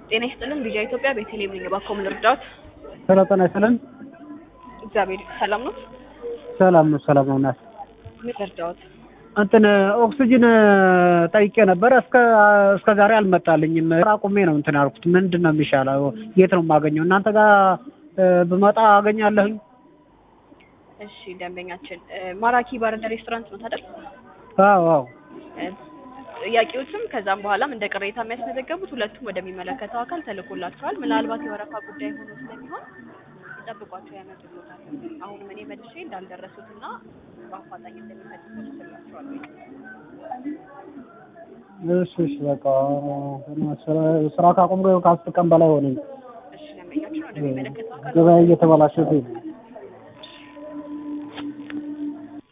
ጤና ይስጥልን ቪዥን ኢትዮጵያ ቤተልሔም ነኝ። እባክዎ ምን ልርዳዎት? ሄሎ ጤና ይስጥልን። እግዚአብሔር ሰላም ነው። ሰላም ነው፣ ሰላም ነው። እናት ምን ልርዳዎት? እንትን ኦክሲጅን ጠይቄ ነበረ እስከ እስከ ዛሬ አልመጣልኝም። ስራ አቁሜ ነው እንትን ያልኩት። ምንድን ነው የሚሻለው? የት ነው የማገኘው? እናንተ ጋር ብመጣ አገኛለሁኝ? እሺ ደንበኛችን ማራኪ ባርና ሬስቶራንት ነው ታደል? አዎ አዎ። ጥያቄዎችም ከዛም በኋላም እንደ ቅሬታ የሚያስመዘገቡት ሁለቱም ወደሚመለከተው አካል ተልኮላቸዋል። ምናልባት የወረፋ ጉዳይ ሆኖ ስለሚሆን ይጠብቋቸው ያመጡሎታል። አሁንም እኔ መልሼ እንዳልደረሱትና በአፋጣኝ እንደሚመልሱ ስላቸዋለሁ። እሺ እሺ፣ በቃ ስራ ካቆምኩ ከአስር ቀን በላይ ሆነኝ። እሺ ደንበኛችን ወደሚመለከተው አካል ገበያ እየተበላሸብኝ ነው።